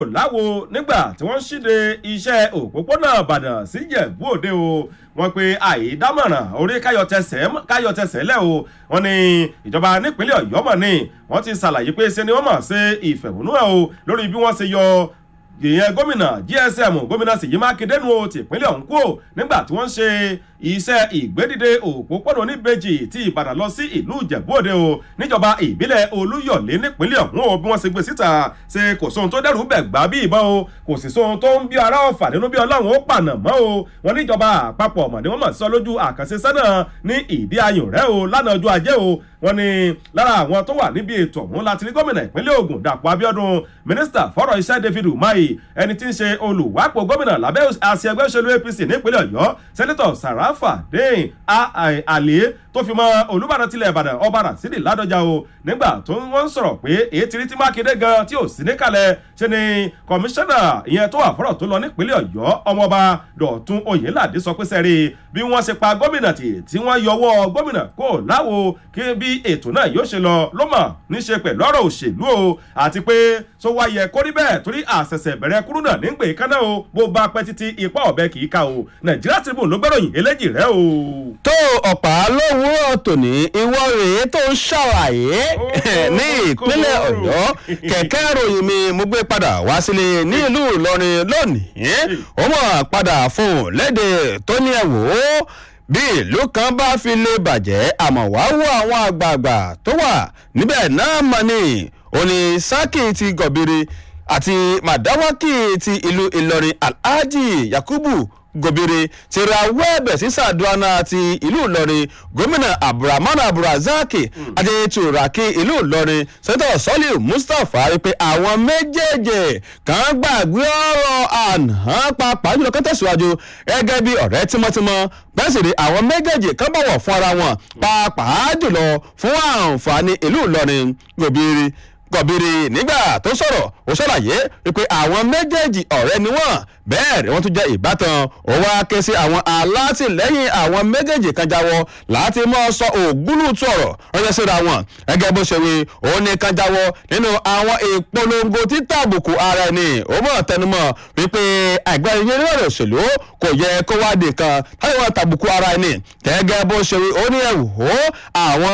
láwo nígbà tí wọ́n ṣíde iṣẹ́ òpópónà ìbàdàn sí jẹ̀bú òde o wọ́n pe àìdámọ̀ràn orí káyọ̀tẹsẹ̀ lẹ̀ o wọ́n ní ìjọba nípínlẹ̀ ọ̀yọ́ mọ̀ ni wọ́n ti ṣàlàyé pé ṣe ni wọ́n mọ̀ ṣe ìfẹ̀hónúhàn o lórí bí wọ́n ṣe yọ ìyẹn gómìnà gsm gómìnà ṣèyí mákindé nu o tìpínlẹ̀ ọ̀hún kú nígbà tí wọ́n ń ṣe iṣẹ́ ìgbédìde òpópónà oníbejì ti ìbàdàn lọ sí ìlú ìjẹ̀bú-òde o níjọba ìbílẹ̀ olúyọ̀lé nípínlẹ̀ ọ̀hún o bí wọ́n ṣe gbé síta ṣe kò sóhun tó dẹ́rù bẹ̀ gbá bí ìbọn o kò sì sóhun tó ń bí ara ọ̀fà nínú bí ọlọ́run ó pànà mọ́ o wọn níjọba àpapọ̀ ọ̀mọ̀ ni wọ́n mọ̀ sọ lójú àkànṣe sẹ́nà ní ìdí ayùn rẹ̀ o lánàá ọjọ́ ajé o wọn ni lára àwọn tó wà níbi ètò ọ̀hún láti rí gómìnà ìpínlẹ̀ ogun dàpọ̀ abiodun mínísítà fọ́rọ̀ iṣẹ́ david umahi ẹni tí ń ṣe olùwápò gómìnà lábẹ́ àṣẹ ẹgbẹ́ òṣèlú apc nípínlẹ̀ ọ̀yọ́ sẹ́nitọ̀ sàràfà dẹ́yìn àlẹ́ tó fi mọ olùbàdàn tilẹ̀ ìbàdàn ọba rasidi ládọjà o nígbà tó wọ́n ń sọ̀rọ̀ pé èyí ti rí tí mákindé gan tí ò sí níkàlẹ̀ ṣe ni kọmíṣánná ìyẹn tó wà fọ́rọ̀ tó lọ nípínlẹ̀ ọ̀yọ́ ọmọọba dọ̀tún oyèládé sọ pé sẹ́rí bí wọ́n ṣe pa gómìnà tì tí wọ́n yọwọ́ gómìnà kó láwo kí bí ètò náà yóò ṣe lọ ló mọ̀ níṣe pẹ̀lú ọ̀rọ̀ òṣèlú o àti pé tó wá yẹ kó rí bẹ́ẹ̀ torí àṣẹ̀ṣẹ̀ bẹ̀rẹ̀ kúrú náà nígbè kánná o bó bá pẹ́ títí ipá ọ̀bẹ kì í ka o nàìjíríà tribune ló gbẹ́ròyìn eléjì rẹ o. tó ọ̀pá lówùúrọ̀ tòní ìwọ rèé tó ń ṣàlàyé ní ìpínlẹ̀ ọ̀yọ́ kẹ̀kẹ́ ròyìn mi mo gbé padà wá sílé ní ìlú ìlọrin lónìí ó mọ̀ padà fún un léde tó ní ẹ̀wò bí ìlú kan bá fi lè bàjẹ́ àmọ́ wá wo àwọn àgbààgbà tó wà níbẹ̀ náà mọ̀ ni òní sákì ti gọ̀bìrì àti màdáwákì ti ìlú ìlọrin alhaji yakubu gòbìrì ti ra wẹ́ẹ̀bẹ̀ sí sàdúrà ti ìlú ìlọrin gómìnà abdulrahman abdulrazak àti turaki ìlú ìlọrin sẹ́tọ̀ sọ́lì mustapha wípé àwọn méjèèjì kan gbàgbé ọ̀rọ̀ àná pàápàá jùlọ kan tẹ̀síwájú gẹ́gẹ́ bí ọ̀rẹ́ tímọ́tímọ́ bẹ́ẹ̀ sì rí àwọn méjèèjì kan bọ̀wọ̀ fún ara wọn pàápàá jùlọ fún àǹfààní ìlú ìlọrin gòbìrì gọ̀bìrì nígbà tó sọ̀rọ̀ ó ṣàlàyé wípé àwọn méjèèjì ọ̀rẹ́ ni wọ́n bẹ́ẹ̀ ni wọ́n tún jẹ́ ìbátan ó wá ké sí àwọn alátìlẹ́yìn àwọn méjèèjì kan jáwọ́ láti mọ́ sọ ògúlùtù ọ̀rọ̀ ránṣẹ́ síra wọn gẹ́gẹ́ bó ṣe wí òun ní kan jáwọ́ nínú àwọn ìpolongo títà àbùkù ara ẹni ó mọ̀ tẹnumọ́ wípé àgbẹ̀ iye nínú ọ̀rọ̀ òṣèlú kò yẹ kó wá di kan láti wọ́n tàbùkù ara ẹni gẹ́gẹ́ bó ṣe wí ó ní ẹ̀wò àwọn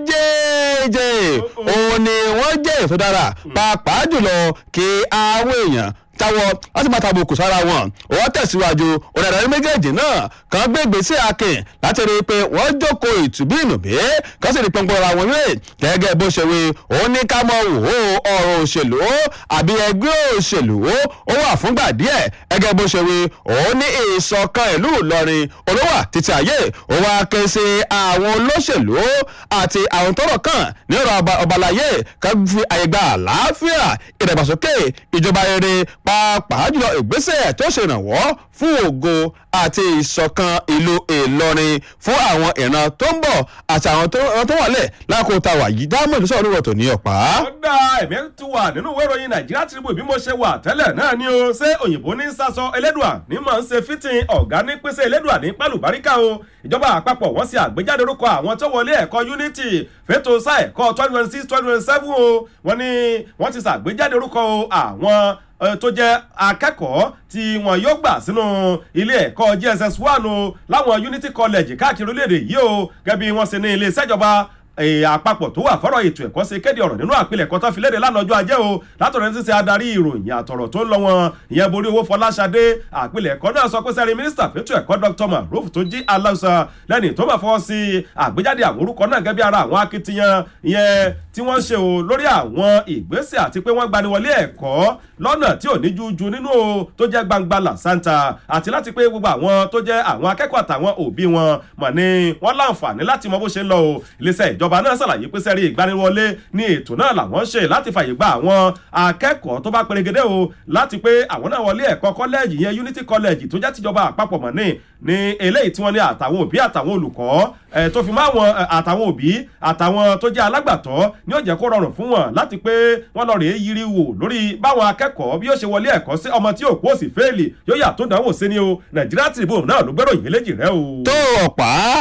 méjèèjì òun ni wọ́n jẹ́ èso dára pàápàá jùlọ kí àwọn èèyàn táwọ láti máa tàbùkù sára wọn wọ́n tẹ̀síwájú ọ̀dàdàrí méjèèjì náà kan gbé ìgbésẹ̀ akin láti rí i pé wọ́n jókòó ìtùbí ìnùbí kan sì rí pọ́npọ́n ra wọn rè gẹ́gẹ́ bó ṣe wí òun ní ká mọ wò ó ọ̀rọ̀ òṣèlú àbí ẹgbẹ́ òṣèlú ó wà fúngbà díẹ̀ gẹ́gẹ́ bó ṣe wí òun ní ìṣọ̀kan ìlú ìlọrin olówà títí ayé ó wá ké sí àwọn olóṣèlú àti àwọn tọrọ kan ní ọ̀rọ̀ ọbalayé kan fi àyè gba àlàáfíà ìdàgbàsókè ìjọba rere pàápàá jùlọ ìgbésẹ̀ tó ṣèrànwọ́ fún ògo àti ìṣọ̀kan ìlú ìlọrin fún àwọn ìran tó ń bọ̀ àti àwọn tó wà lẹ̀ lákòó ta wà yìí dáàmú ìlú sọ̀rọ̀ tó ní ọ̀pá. ó dá ẹ̀mí tó wà nínú ìwé ìròyìn nàìjíríà Tribune bí mo ṣe wà tẹ́lẹ̀ náà ni o ṣé òyìnbó ní sásọ elédùà ní mọ̀ ń ṣe fítìn ọ̀gá ní pèsè elédùà ní pálùbáríkà o ìjọba àpapọ̀ wọ́n ṣe àgbéjáde orúkọ àwọn tó wọlé ẹ̀kọ́ unity fẹ́tò sáà ẹ̀kọ́ twenty twenty six twenty twenty seven o wọ́n ní wọ́n ti ṣàgbéjáde orúkọ àwọn tó jẹ́ akẹ́kọ̀ọ́ tí wọn yóò gbà sínú ilé ẹ̀kọ́ JSS one o láwọn Unity College káàkiri orílẹ̀-èdè yìí o gẹ́gẹ́ bí wọ́n ṣe ní ilé ìṣèjọba àpapọ̀ tó wà fọ́rọ̀ ètò ẹ̀kọ́ ṣe kéde ọ̀rọ̀ nínú àpilẹ̀kọ́ tó fi léde lánàá ọjọ́ ajé o látọ̀rọ̀ ní ṣíṣe adarí ìròyìn àtọ̀rọ̀ tó ń lọ wọn ìyẹn borí owó fọláṣadé àpilẹ̀kọ́ náà sọ pé sẹ́rí mínísítà fẹ́tò ẹ̀kọ́ Dr. Maruf tó jí aláùsà lẹ́ni tó bá fọwọ́ sí àgbéjáde àwọn orúkọ náà gẹ́gẹ́ bí ara àwọn akitiyan ìyẹn tí wọ́n ṣe o lórí àwọn ìgbésẹ̀ àti pé wọ́n gbaniwọlé ẹ̀kọ́ lọ́nà tí ò ní jújú nínú o tó jẹ́ gbangba làṣántà àti láti pé gbogbo àwọn tó jẹ́ àwọn akẹ́kọ̀ọ́ àtàwọn òbí wọn mọ̀ ní wọ́n láǹfààní láti mọ bó ṣe ń lọ o iléeṣẹ́ ìjọba náà ṣàlàyé pé sẹ́rí ìgbaniwọlé ní ètò náà làwọn ṣe láti fàyè gba àwọn akẹ́kọ̀ọ́ tó bá perégedé o láti pé àwọn náà wọlé ẹ̀kọ́ kọ́lẹ́ẹ̀jì yẹn Unity College tó jẹ́ tìjọba àpapọ̀ mọ̀ ní ní eléyìí tí wọ́n ní àtàwọn òbí àtàwọn olùkọ́ tó fi mọ́ àwọn àtàwọn òbí àtàwọn tó jẹ́ alágbàtọ́ ní ó jẹ́ kó rọrùn fún wọn láti pé wọ́n lọ rèé yiri wò lórí báwọn akẹ́kọ̀ọ́ bí ó ṣe wọlé ẹ̀kọ́ sí ọmọ tí òkú òsì fẹ́ẹ̀lì yóò yà tó dánwò sí ni o Nàìjíríà Tribune náà ló gbẹ́ròyìn eléjì rẹ o. tó ọ̀pá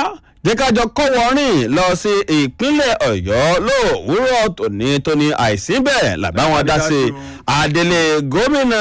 jẹ́kájọ kọ́wọ́rìn lọ sí ìpínlẹ̀ ọ̀yọ́ lówùúrọ̀ tòní tóní àìsí bẹ́ẹ̀ làbáwọn dá sí adelé gómìnà